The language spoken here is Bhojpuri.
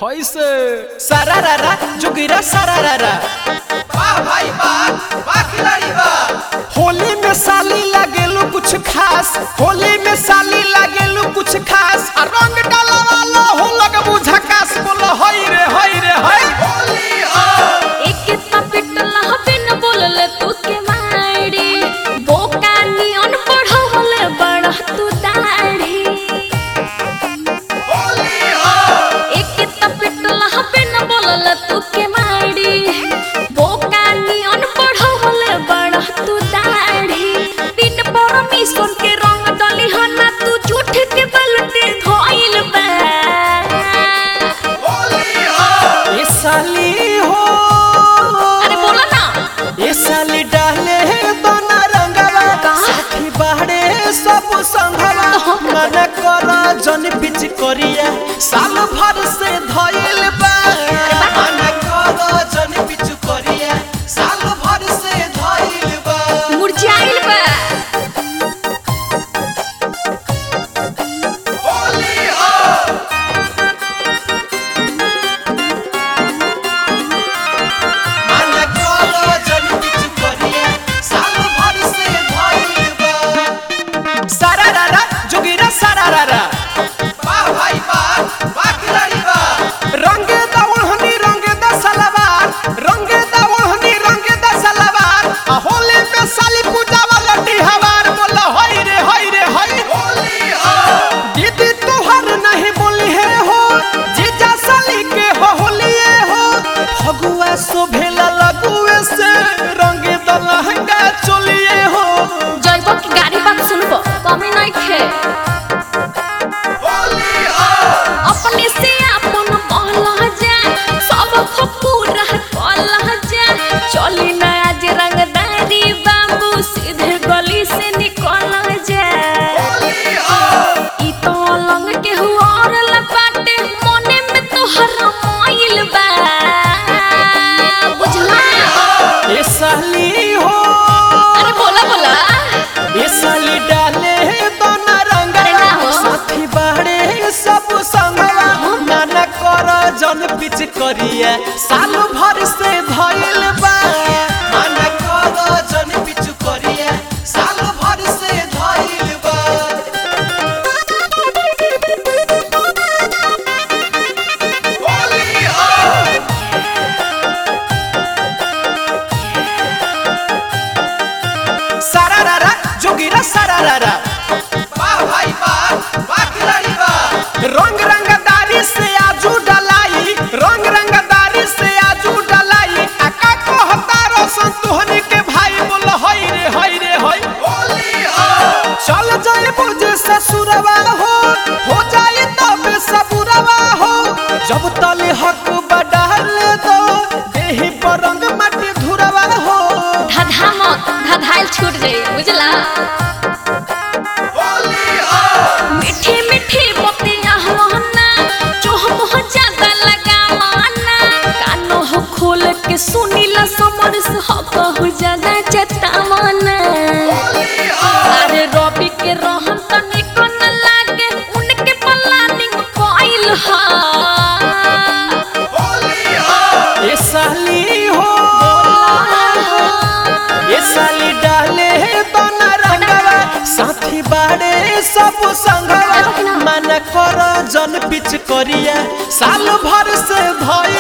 होइसे सारारारा जुगिरा सारारारा वाह भाई वाह वाह खिलाड़ी वाह होली में साली लागेलू कुछ खास होली में साली लागेलू कुछ खास आ रंग डाला वाला हो लग बुझकास बोलो हई रे हई रे हई होली हो एके तपिटला बिन बोलले तू के माड़ी बोका नियन पढ़वले बड़ा तू दाढ़ी होली हो एके तपिटला बिन बोलले तू के माड़ी बोका नियन पढ़वले बड़ा तू दाढ़ी बिन परमिशन के रंग डली हना तू झूठ के बलटे धोइल बा होली हो ये साली हो अरे बोला ना ये साली डाले दोना रंगवा कहाँ? साथी बाहरे सब संगवा मन कर जन पिच करिया साल भर से धइल बा मन कर जन पिच करिया साल भर से धइल बा मुरझाइल बा होली हो मन कर जन पिच करिया साल भर से धइल बा सारारारा जोगिरा सारारारा वाह भाई वाह वाह खिलाड़ी वाह रंगे दवहनी रंगे द सलवार रंगे दवहनी रंगे द सलवार आ होली में साली पूजा वाला हवार बोल हई रे हई रे हई होली हो दीदी तोहर नहीं बोली है हो जीजा साली के हो होलिए हो फगुआ शोभेला लगुए से रंगे द लहंगा चोलिए हो जैब की गाड़ी बात सुनबो कमी नहीं खे होली हो अपने से अपन महला जा सब पूरा कला जा चली ना आज रंगदारी बाबू सीधे गली से निकल जा होली हो ई तो लंग के हुआर लपाटे मोने में तो हरमाइल बा बुझला ये साली हो अरे बोला बोला ये साली डाले दोना रंग अरे ना हो। साथी बाड़े सब संगवा नाना कर जन पिच करिए साल भर से धइल बा नाना कर जन पिच करिए साल भर से धइल बा होली हो सारारारा जोगिरा सारारारा वाह भाई वाह वाह खिलाड़ी वाह रंग रंगदारी से आजू डलाई रंग रंगदारी से आजू डलाई आका कहता रोशन तुहनी के भाई बोल हई रे हई रे हई होली हो चल जाए मुझे ससुरवा हो हो जाए तब सबुरवा हो जब तले हक बढ़ाल दो देही पर रंग माटी धुरवा हो धधा मत धधाइल छूट जाई बुझला होली हो मीठी मीठी मोतिया हवाना जो हम हो ज्यादा लगा माना कानो हो खोल के सुनीला समर से हो कहु ज्यादा चतावना होली हो अरे रवि के रहन तनी को न लागे उनके प्लानिंग कोइल हा होली हो ये साली हो ये साली डाले दोना रंगवा साथी बाड़े सब संगवा मन कर जन पिच करिया साल भर से धइल